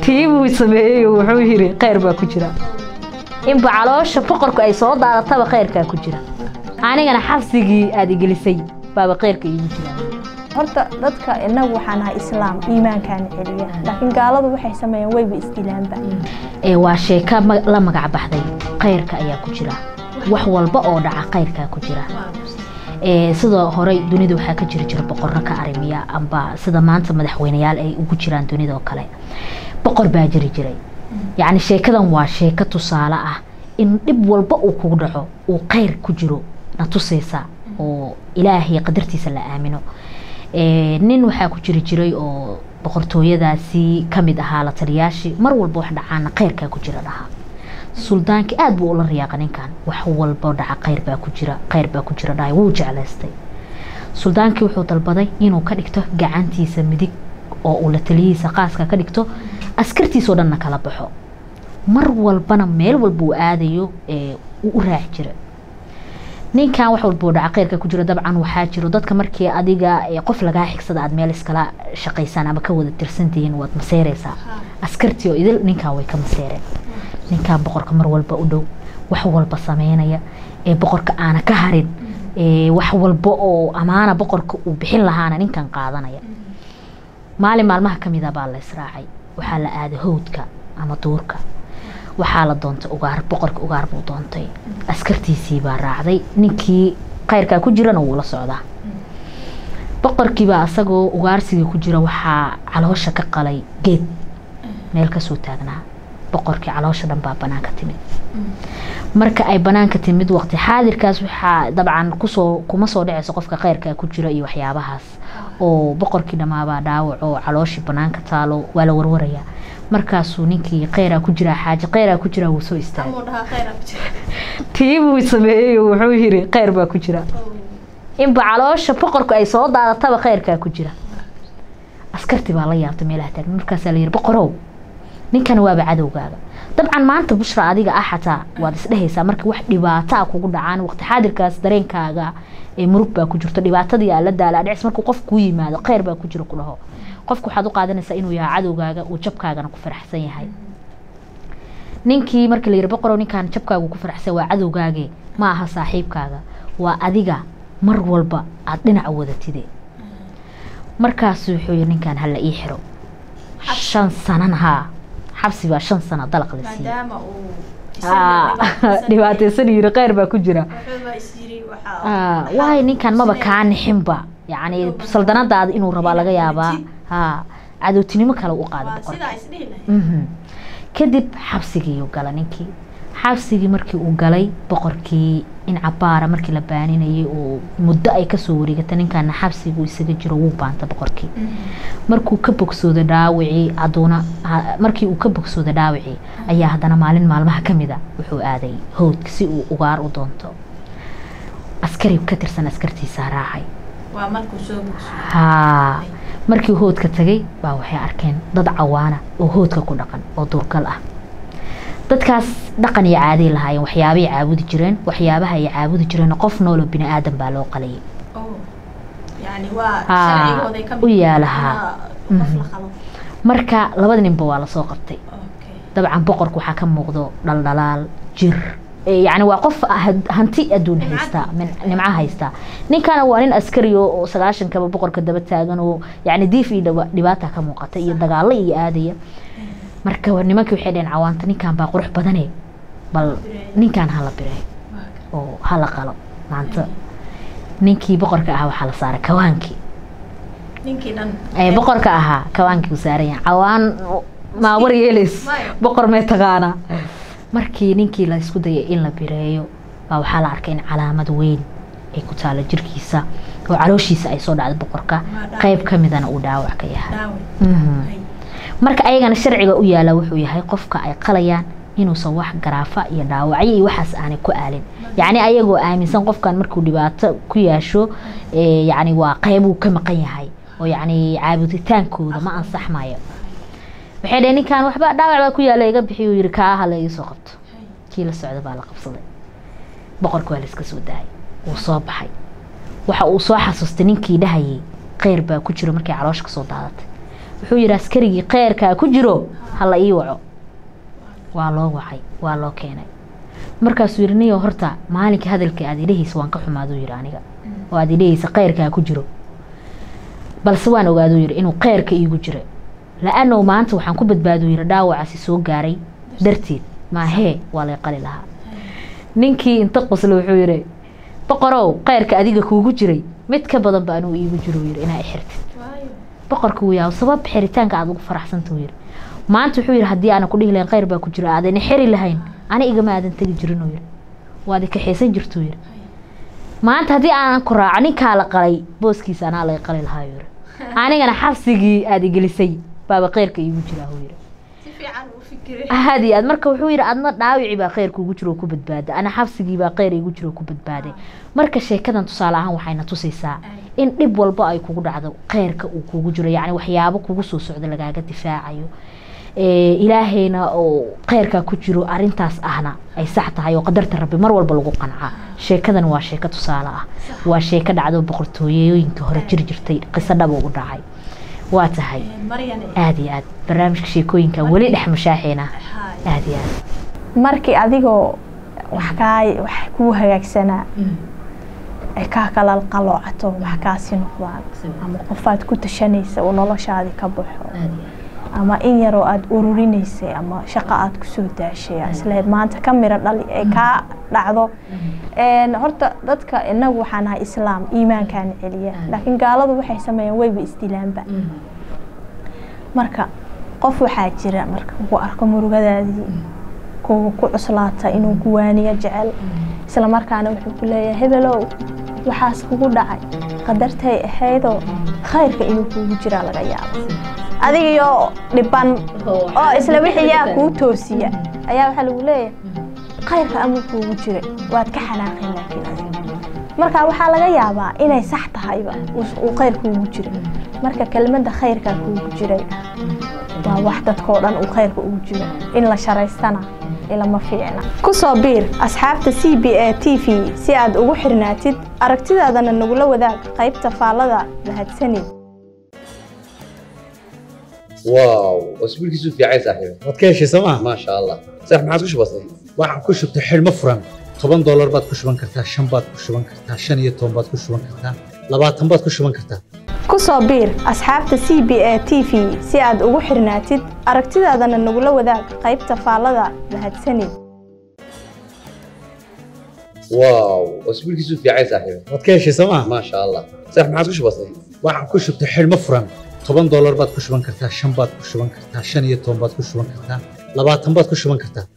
tii buu sameeyey oo wuxuu yiri kheyr baa ku jira inba caloosha boqorku ay soo daadataba kheyrkaa ku jira anigana xabsigii aada igelisay baaba kheyrka iigu jira horta dadka inagu waxaan ahay islaam iimaankaana celiya laakiin gaaladu waxay sameeyeen wayba isdilaanba ee waa sheeka ma- la magac baxday kheyrka ayaa ku jira wax walba oo dhaca kheyrkaa ku jira ee sidoo horey dunida waxaa ka jiri jira boqorro ka arimiya amba sida maanta madaxweyneyaal ay ugu jiraan dunida oo kale boqor baa jiri jiray yacni sheekadan waa sheeko tusaale ah in dhib walba uu kugu dhaco uu kheyr ku jiro na tusaysa oo ilaahay qadartiisa la aamino Ee, nin waxaa ku jiri jiray oo boqortooyadaasi ka mid ahaa la taliyaashii mar walba wax dhacaana kheyrkaa ku jira dhahaa suldaanki aad buu ula riyaaqa ninkan wax walba dhaca kheyr baa ku jira kheyr baa ku jira dhahay wuu jeclaystay suldaankii wuxuu dalbaday inuu ka dhigto gacantiisa midig oo uu la taliyihiisa qaaska ka dhigto askartiisoo dhanna kala baxo mar walbana meel walba uu aadayo ee uu u raaci jira ninkan wax walba oo dhaca kheyrka ku jira dabcan waxaa jiro dadka markii adiga ee qof lagaa xigsada aad meel iskala shaqaysaan ama ka wada tirsantihiin waad maseereysaa askartii oo idil ninkan way ka maseereen ninkan boqorka mar walba u dhow wax walba sameynaya ee boqorka aana ka harin ee wax walba oo amaana boqorka uu bixin lahaana ninkan qaadanaya maalin maalmaha ka mida baa la israacay waxaa la aaday howdka ama duurka waxaa la doontay ugaar boqorka ugaar buu doontay askartiisii baa raacday ninkii kheyrkaa ku jirana wuu la socdaa boqorkiibaa asagoo ugaarsigii ku jira waxaa caloosha ka qalay geed meel kasoo taagnaa boqorkii caloosha dhan baa banaanka timid marka ay banaanka timid waqti xaadirkaas waxaa dabcan kusoo kuma soo dhaceyso qofka kheyrkaa ku jira iyo waxyaabahaas oo boqorkii dhammaabaa dhaawac oo calooshii banaanka taalo waa la warwaraya markaasuu ninkii kheyraa ku jiraa xaaje kheyraa ku jiraa wuu soo istaagay tii buu sameeyey oo wuxuu yiri kheyr baa ku jira inba caloosha boqorku ay soo daadataba kheyrkaa ku jira askarti baa la yaabtay meelaha taagan markaasaa la yiri boqorow ninkan waaba cadowgaaga dabcan maanta bushra adiga ah xataa waad isdhehaysaa marka wax dhibaato ah kugu dhacaan waqti xaadirkaas dareenkaaga ee murug baa ku jirto dhibaatadii aa la daala dhicis markuu qof kuu yimaado kheyr baa ku jira ku dhaho qofka waxaad u qaadanaysaa inuu yahay cadowgaaga uu jabkaagana ku faraxsan yahay ninkii markii la yiri boqorow ninkaan jabkaagu ku faraxsan waa cadowgaage ma aha saaxiibkaaga waa adiga mar walba aad dhinaca wadatide markaasu wuxuu yiri ninkaan hala ii xiro shan sanana haa xabsi baa shan sana dalaq la siiyey maadaama uu Ah, dhibaataysan yiri kheyr baa ku jira Ah, waay ninkan maba kaa nixinba yacni saldanadaada inuu rabaa laga yaabaa ha cadowtinimo kale u qaada boqorka sidaa isdhihi lahayd Mhm. kadib xabsigiiuu gala ninkii xabsigii markii uu galay boqorkii in cabaara markii la baaninayay oo muddo ay kasoo wareegata ninkaana xabsiguu isaga jiro wuu baanta boqorkii markuu ka bogsooda dhaawicii haduuna ha- markii uu ka bogsooda dhaawicii ayaa haddana maalin maalmaha ka mida wuxuu aaday howdka si uu ugaar u doonto askari ka tirsan askartiisaa raacay waa markuu soo bogso haa markii hoodka tagay baa waxay arkeen dad cawaana oo hoodka ku dhaqan oo duurgal ah dadkaas dhaqan iyo caaday lahaayeen waxyaabay caabudi jireen waxyaabaha ay caabudi jireen qof nooloo bini aadan baa loo qalayay oh yani waa Ah, sharcigooday ka u yaalahaa. qof la Mhm. qalo marka labada ninba waa lasoo qabtay okay dabcan boqorka waxaa ka muuqdo dhaldhalaal jir Eh, yacni waa qof had- hanti adduun haysta min- nimco haysta ninkana waa nin askari oo oo sagaashankaba boqorka daba taagan oo yacni diif iyo dhiba- dhibaata ka muuqata iyo dagaalo iyo aadaya marka wa- nimankii waxay dhaheen cawaanta ninkan baa qurux badane bal ninkan hala birey waa ka- oo hala qalo maanta ninkii boqorka ahaa waxaa la saaray kawaankii ninkii dhan ee boqorka ahaa kawaankii uu saaran yahay cawaan maa war yeelays Maya. boqor mee taqaanaa markii ninkii la isku dayay in la bireeyo baa waxaa la arkay in calaamad weyn ay ku taalo jirkiisa oo calooshiisa ay soo dhacday boqorka dhaawac. qayb ka midana uu dhaawac ka yahay dhaawac Mhm. Ay. marka ayagana sharciga u yaala wuxuu yahay qofka ay qalayaan inuusan wax garaafa iyo dhaawacyo iyo waxaas aanay ku aalin yacni ayagoo aaminsan qofkan markuu dhibaato ku yeesho ee, yacni waa qeybuu ka maqan yahay oo yacni caabuditaankooda ma ansaxmayo waxay dhaheen ninkan waxba dhaawac baa ku yaala iga bixiy uu yidhi kaa hala iga soo qabto kii la socda baa la qabsaday boqorka waa la iska soo daayay wuu soo baxay waxa uu soo xasuustay ninkii dhahayay kheyr baa ku jiro markay caloosha kasoo daadatay wuxuu yidhi askarigii kheyrkaa ku jiro hala ii waco waa loo wacay waa loo keenay markaasuu yidhi niyo horta maalinka hadalka aad idhahaysa waan ka xumaaduu yidhi aniga oo aad idhahaysa kheyrkaa ku jiro balse waan ogaaduu yidhi inuu kheyrka iigu jira la-anow maanta waxaan ku badbaaduu yidhi dhaawacaasi soo gaaray darteed maahee waa lay qali lahaa ninkii inta qosle wuxuu yidhi boqorow kheyrka adiga kuugu jiray mid ka badan ba anuu iigu jiro yidhi inaa xirtid boqorka wuu yaab sabab xiritaanka aad ugu faraxsantau yidhi maanta wuxuu yidhi haddii aanan ku dhihi lahayn kheyr baa ku jira aadana xiri lahayn ani igama aadan tegi jirinuu yidhi waad ikaxaysan jirtuu yidhi maanta haddii aanan ku raaco ninkaa la qalay booskiisa anaa laga qali lahaa yidhi anigana xabsigii aad igelisay baaba kheyrka iigu jiraa huu yidhi si fiican u fikiray aad iyo aad marka wuxuu yidhi adna dhaawici baa kheyrka ugu jiro oo ku badbaada ana xabsigii baa kheyr igu jiro oo ku badbaaday marka sheekadan tusaale ahaan waxayna tusaysaa in dhib walba ay kugu dhacdo kheyrka uu kugu jiro yacni waxyaabo kugu soo socda lagaaga difaacayo ee, ilaahayna oo kheyrkaa ku jiro arintaas ahna ay sax tahay oo qadarta rabbi mar walba lagu qancaa sheekadan waa sheeko tusaale ah waa sheeko dhacdo boqortooyooyinka hore jiri jirtay qiso dhaba u dhacay waa tahay maryan aada iyo aad barnaamijka sheekooyinka weli dhex mushaaxeena haay aada iyo aad markii adigoo wax kaa wax kuu hagaagsanaa ay kaa kala qaloocato wax kaasi noqdaan ama qofaad ku tashanaysa oo noloshaadii ka baxo ama in yaroo aada ururinaysay ama shaqo aada kusoo daashay aa isleed maanta ka miro dhali ay kaa dhacdo Een, horta dadka inagu waxaan nahay islaam iimaankaana celiya laakiin gaaladu waxay sameeyeen wayba isdilaanba marka qof waxaa jira marka uu arko murugadaadii kuwa ku cuslaata inuu guwaaniyo jecel isla markaana wuxuu ku leeyahay hebelow waxaas kugu dhacay qadartay ahaydoo khayrka inuu kuugu jiraa laga yaabo adigiyo dhiban oo isla wixii yaa kuu toosiya ayaa waxaa lagu leeyahay khayrka amuu kuugu jira waad ka xanaaqeen laakiin adiga marka waxaa laga yaabaa inay sax tahayba uu- uu khayr kuugu jira marka kelmadda khayrkaa kuugu jiray waa wax dadkoo dhan uu khayrka ugu jiro in la sharaystana ilama fiicna ku soo biir asxaabta c b a t v si aad ugu xirnaatid aragtidaadana nagula wadaag qaybta faallada mahadsanid واو واسبوع كيسو في عايز صاحبي waad ka heshay sooma ما شاء الله صح ما عاد كش بسيط waxaan ku shubtay xidhmo furan toban doolar baad ku shuban kartaa shan baad ku shuban kartaa shan iyo toban baad ku shuban kartaa labaatan baad ku shuban kartaa ku soo biir asxaabta c b a t v si aad ugu xirnaatid aragtidaadana nagula wadaag qaybta faallada mahadsanid واو واسبوع كيسو في عايز صاحبي waad ka heshay sooma ما شاء الله صح ما عاد كش بسيط waxaan ku shubtay xidhmo furan toban doolar baad ku shuban kartaa shan baad ku shuban kartaa shan iyo toban baad ku shuban kartaa labaatan baad ku shuban kartaa